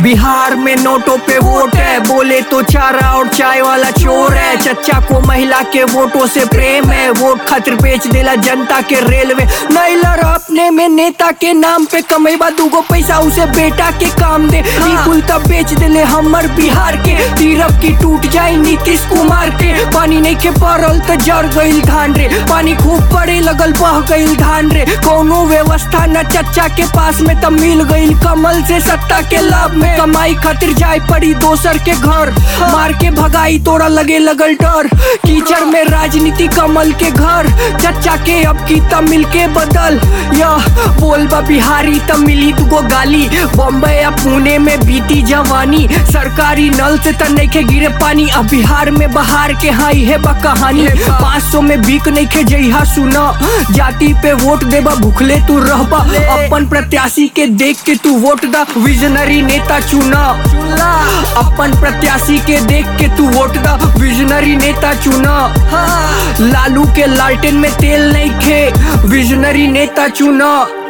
बिहार में नोटों पे वोट है बोले तो चारा और चाय वाला चोर है चच्चा को महिला के वोटों से प्रेम है वोट खातिर बेच देला जनता के रेलवे नहीं लड़ अपने में नेता के नाम पे कमेबा दूगो पैसा उसे बेटा के काम दे ई कुल तब बेच देले हमर बिहार के तीरफ की टूट जाई नीतीश कुमार के पानी नहीं के पड़ल त जर गईल धान रे पानी खूब पड़े लगल बह गईल धान रे कोनो व्यवस्था न चच्चा के पास में तब मिल गईल कमल से सत्ता के लाभ में कमाई खातिर जाए पड़ी दोसर के घर मार के भगाई तोरा लगे लगल डर कीचड़ में राजनीति कमल के घर चच्चा के अब की तब मिल के बदल यह बोल बा बिहारी तब मिली तुको गाली बॉम्बे या पुणे में बीती जवानी सरकारी नल से त नइखे गिरे पानी अब बिहार में बहार के हाँ है बा कहानी पाँच सौ में बीक नइखे जइहा सुना जाति पे वोट देबा भूखले तू रहबा अपन प्रत्याशी के देख के तू वोट दा विजनरी नेता चुना अपन प्रत्याशी के देख के तू वोट दा विजनरी नेता चुना लालू के लालटेन में तेल नहीं खे विजनरी नेता चुना